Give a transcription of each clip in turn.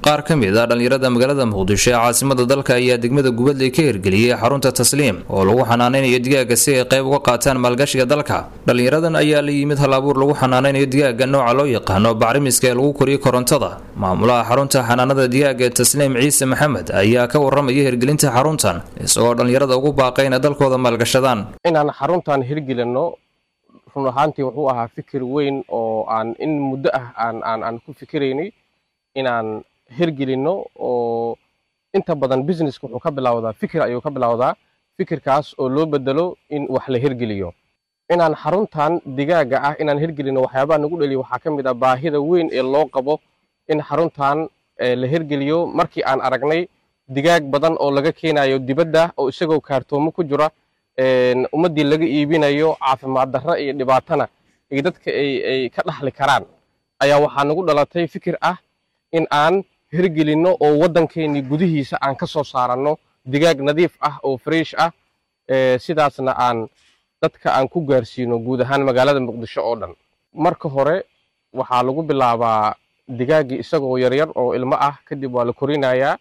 qaar ka mid a dhallinyarada magaalada muqdisho ee caasimada dalka ayaa degmada gubadley ka hirgeliyey xarunta tasliim oo lagu xanaanaynayo digaaga si ay qayb uga qaataan maalgashiga dalka dhallinyaradan ayaa la yimid hal abuur lagu xanaanaynayo digaaga nooca loo yaqaano bacrimiska ee lagu koriyo korontada maamulaha xarunta xanaanada digaaga ee tasliim ciise maxamed ayaa ka waramaya hirgelinta xaruntan isagoo dhallinyarada ugu baaqay inay dalkooda maalgashadaan inaan xaruntan hirgelinno run ahaantii wuxuu ahaa fikir weyn oo aan in muddo ah aan aan aan ku fikiraynay inaan hirgelinno oo inta badan businesska wuxuu ka bilowdaa fikir ayuu ka bilowdaa fikirkaas oo loo bedelo in wax la hirgeliyo inaan xaruntan digaaga ah inaan hirgelinno waxyaabaha nagu dhaliya waxaa ka mid ah baahida weyn ee loo qabo in xaruntan la hirgeliyo markii aan aragnay digaag badan oo laga keenayo dibadda oo isagoo kaartoomo ku jira ummaddii laga iibinayo caafimaad darro iyo dhibaatana iyo dadka ay ka dhaxli karaan ayaa waxaa nagu dhalatay fikir ah in aan hirgelinno oo waddankeennii gudihiisa aan ka soo saaranno digaag nadiif ah oo fresh ah sidaasna aan dadka aan ku gaarsiino guud ahaan magaalada muqdisho oo dhan marka hore waxaa lagu bilaabaa digaaggii isagoo yaryar oo ilmo ah kadib waa la korinayaa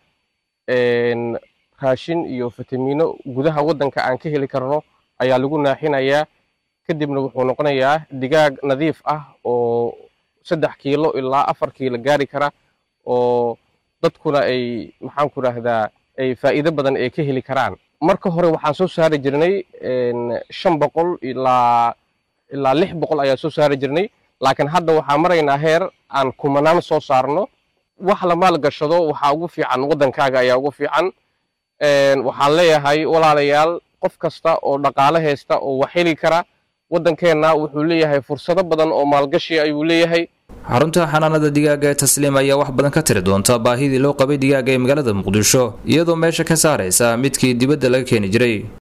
raashin iyo fitamiino gudaha waddanka aan ka heli karno ayaa lagu naaxinayaa kadibna wuxuu noqonayaa digaag nadiif ah oo saddex kiilo ilaa afar kiilo gaari kara oo dadkuna ay maxaan ku rahdaa ay faa'iido badan ay ka heli karaan marka hore waxaan soo saari jirnay shan boqol ilaa ilaa lix boqol ayaan soo saari jirnay laakiin hadda waxaa maraynaa heer aan kumanaan soo saarno wax la maalgashado waxaa ugu fiican waddankaaga ayaa ugu fiican waxaan leeyahay walaalayaal qof kasta oo dhaqaale haysta oo wax heli kara waddankeenna wuxuu leeyahay fursado badan oo maalgashi ayuu leeyahay xarunta xanaanada digaaga ee tasliim ayaa wax badan ka tiri doonta baahidii loo qabay digaaga ee magaalada muqdisho iyadoo meesha ka saaraysa midkii dibadda laga keeni jiray